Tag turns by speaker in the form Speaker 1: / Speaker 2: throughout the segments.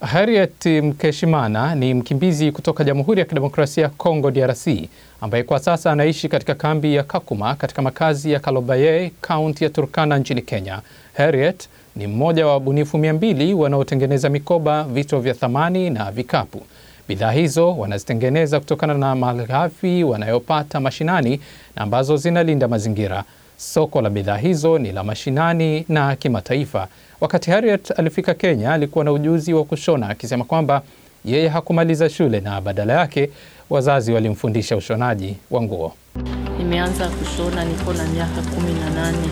Speaker 1: Harriet Mkeshimana ni mkimbizi kutoka Jamhuri ya Kidemokrasia ya Kongo DRC ambaye kwa sasa anaishi katika kambi ya Kakuma katika makazi ya Kalobaye, kaunti ya Turkana nchini Kenya. Harriet ni mmoja wa wabunifu mia mbili wanaotengeneza mikoba, vito vya thamani na vikapu. Bidhaa hizo wanazitengeneza kutokana na malighafi wanayopata mashinani na ambazo zinalinda mazingira. Soko la bidhaa hizo ni la mashinani na kimataifa. Wakati Harriet alifika Kenya, alikuwa na ujuzi wa kushona, akisema kwamba yeye hakumaliza shule na badala yake wazazi walimfundisha ushonaji wa nguo.
Speaker 2: Nimeanza kushona niko na miaka kumi na nane.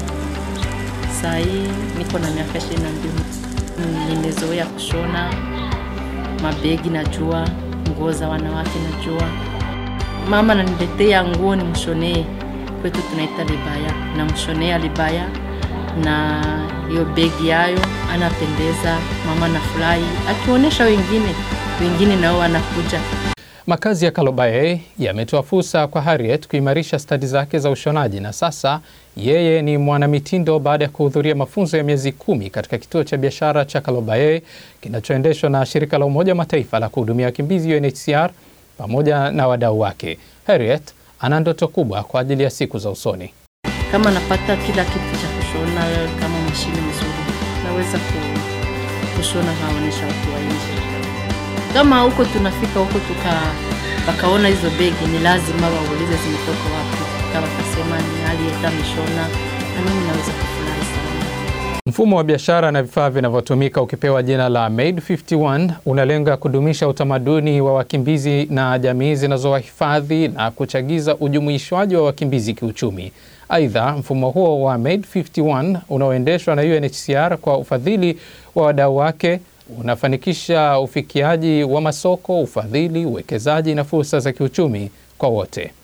Speaker 2: Saa hii niko na miaka ishirini na mbili. Nimezoea kushona mabegi, najua nguo za wanawake, najua mama naniletea nguo ni mshonee, kwetu tunaita libaya, na mshonea libaya na hiyo begi yayo anapendeza, mama na furahi akionyesha wengine, wengine nao wanakuja.
Speaker 1: Makazi ya Kalobaye yametoa fursa kwa Harriet kuimarisha stadi zake za ushonaji na sasa yeye ni mwanamitindo baada ya kuhudhuria mafunzo ya miezi kumi katika kituo cha biashara cha Kalobaye kinachoendeshwa na shirika la Umoja wa Mataifa la kuhudumia wakimbizi UNHCR pamoja na wadau wake. Harriet ana ndoto kubwa kwa ajili ya siku za usoni.
Speaker 2: Kama napata kila kitu cha kushona, kama mashine nzuri, naweza ku- kushona kaonyesha watu wa nje. Kama huko tunafika huko tuka wakaona hizo begi, ni lazima waulize zimetoka wapi, kama wakasema ni aliyeta mishona, na mimi naweza kufurahi sana.
Speaker 1: Mfumo wa biashara na vifaa vinavyotumika ukipewa jina la Made 51 unalenga kudumisha utamaduni wa wakimbizi na jamii zinazowahifadhi na kuchagiza ujumuishwaji wa wakimbizi kiuchumi. Aidha, mfumo huo wa Made 51 unaoendeshwa na UNHCR kwa ufadhili wa wadau wake unafanikisha ufikiaji wa masoko, ufadhili, uwekezaji na fursa za kiuchumi kwa wote.